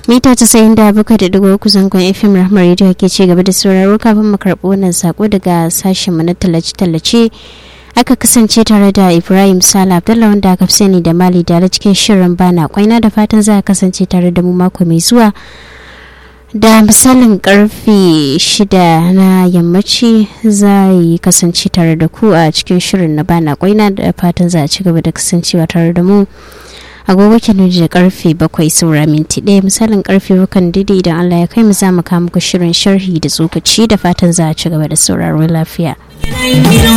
mita casa'in da bakwai da digo uku zangon fm rahmar radio ke ci gaba da sauraro kafin mu karɓi wannan sako daga sashen mu na tallace-tallace aka kasance tare da ibrahim sala abdullah wanda aka fi sani da mali da cikin shirin bana kwaina da fatan za a kasance tare da mu mako mai zuwa da misalin karfe shida na yammaci za yi kasance tare da ku a cikin shirin na bana kwaina da fatan za a ci gaba da kasancewa tare da mu agogo ke da karfe bakwai saura minti ɗaya misalin karfe bakan didi idan allah ya kai mu za mu kawo muku shirin sharhi da tsokaci da fatan za a ci gaba da sauraro lafiya.